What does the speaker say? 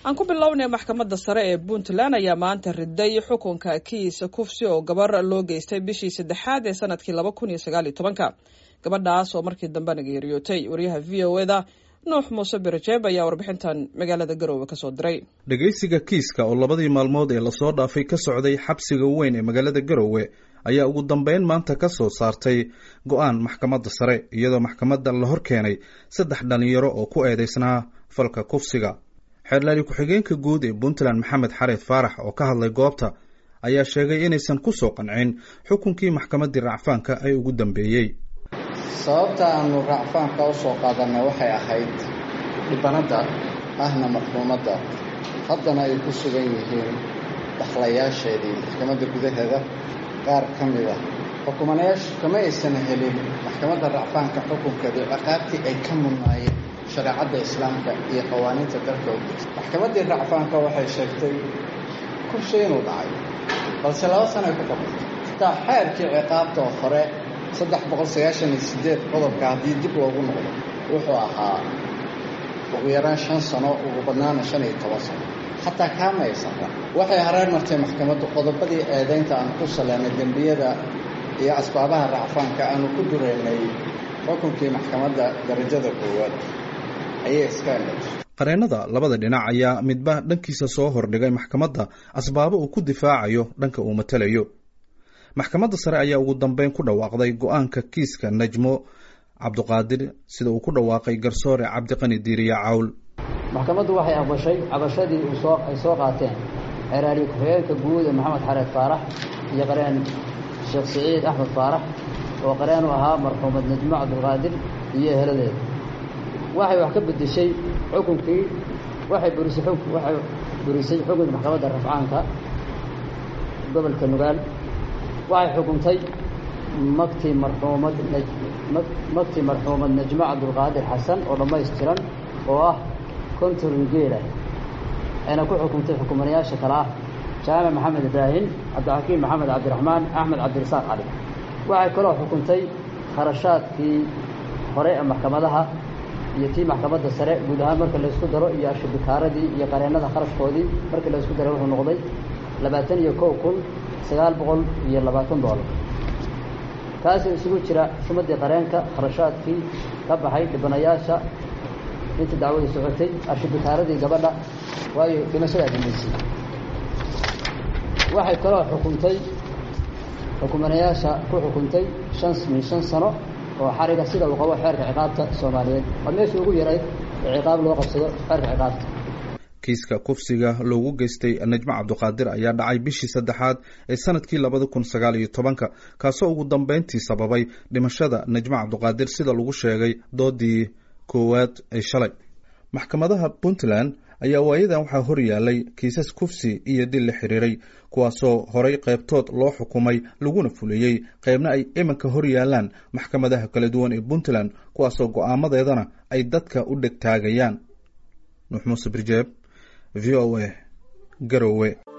aan ku bilownay maxkamadda sare ee puntland ayaa maanta riday xukunka kiis kufsi oo gabar loo geystay bishii saddexaad ee sanadkii laba kun iyo sagaal iyo tobanka gabadhaas oo markii dambena geeriyootay wariyaha v o eda nuux muuse birajeeb ayaa warbixintan magaalada garoowe kasoo diray dhegaysiga kiiska oo labadii maalmood ee lasoo dhaafay ka socday xabsiga weyn ee magaalada garoowe ayaa ugu dambeyn maanta ka soo saartay go-aan maxkamadda sare iyadoo maxkamadda la hor keenay saddex dhalinyaro oo ku eedeysnaa falka kufsiga xeerlaali ku-xigeenka guud ee puntland maxamed xareed faarax oo ka hadlay goobta ayaa sheegay inaysan ku soo qancin xukunkii maxkamaddii racfaanka ay ugu dambeeyey sababta aanu racfaanka u soo qaadanay waxay ahayd dhibanadda ahna marxuumadda haddana ay ku sugan yihiin dakhlayaasheedii maxkamadda gudaheeda qaar ka mid ah xukumanayaashu kama aysan helin maxkamadda racfaanka xukunkeedii ciqaabtii ay ka mudnaayeen shareecadda islaamka iyo qawaaniinta dalka u jirta maxkamaddii racfaanka waxay sheegtay kursi inuu dhacay balse laba sanay ku qabatay xitaa xeerkii ciqaabta oo hore saddex boqol sagaashan iyo sideed qodobka haddii dib loogu noqdo wuxuu ahaa ugu yaraan shan sano ugu badnaana shan iyo toban sano xataa kaama aysan ra waxay hareer martay maxkamaddu qodobadii eedaynta aan ku saleynay dembiyada iyo asbaabaha racfaanka aanu ku dureynay xukunkii maxkamadda darajada koowaad ayay iska eletay qareennada labada dhinac ayaa midba dhankiisa soo hordhigay maxkamadda asbaabo uu ku difaacayo dhanka uu matalayo maxkamadda sare ayaa ugu dambeyn ku dhawaaqday go-aanka kiiska najmo cabduqaadir sida uu ku dhawaaqay garsoore cabdiqani diiriya cawl maxkamaddu waxay aqbashay cabashadii ay soo qaateen xeeraali ku-xigeenka guud ee maxamed xareed faarax iyo qareen sheekh siciid axmed faarax oo qareen u ahaa marxuumad najmo cabdulqaadir iyo eheladeeda waxay wax ka bedeshay xukunkii waxay burisay waxay burisay xukunka maxkamadda rafcaanka gobolka nugaal waxay xukuntay magtii marxuumad magtii marxuumad najmo cabdulqaadir xasan oo dhammaystiran oo ah konton geela ayna ku xukuntay xukumanayaasha kale ah jaamac maxamed ibraahim cabdixakiim maxamed cabdiraxmaan axmed cabdirasaaq cali waxay kaloo xukuntay kharashaadkii hore ee maxkamadaha iyo tii maxkamadda sare guud ahaan marka laysku daro iyo ashubikaaradii iyo qareennada kharashkoodii markii laysku daray wuxuu noqday labaatan iyo kow kun sagaal boqol iyo labaatan doolar kaasoo isugu jira xumadii qareenka kharashaadkii ka baxay dhibanayaasha inta dacwadii socotay ashubikaaradii gabadha waayo dhimashadaa dambaysay waxay kaloo xukuntay xukumanayaasha ku xukuntay shan min shan sano oo xariga sida uu qabo xeerka ciqaabta soomaaliyeed waa meeshii ugu yarayd ee ciqaab loo qabsado xeerka ciqaabta kiiska kufsiga loogu geystay najmo cabduqaadir ayaa dhacay bishii saddexaad ee sanadkii labada kun sagaal iyo tobanka kaasoo ugu dambeyntii sababay dhimashada najmo cabduqaadir sida lagu sheegay doodii koowaad ee shalay maxkamadaha puntland ayaa waayadan waxaa hor yaalay kiisas kufsi iyo dil la xiriiray kuwaasoo horay qaybtood loo xukumay laguna fuliyey qaybna ay iminka hor yaalaan maxkamadaha kala duwan ee puntland kuwaasoo go-aamadeedana ay dadka u dheg taagayaan nuux muuse birjeeb v o a garowe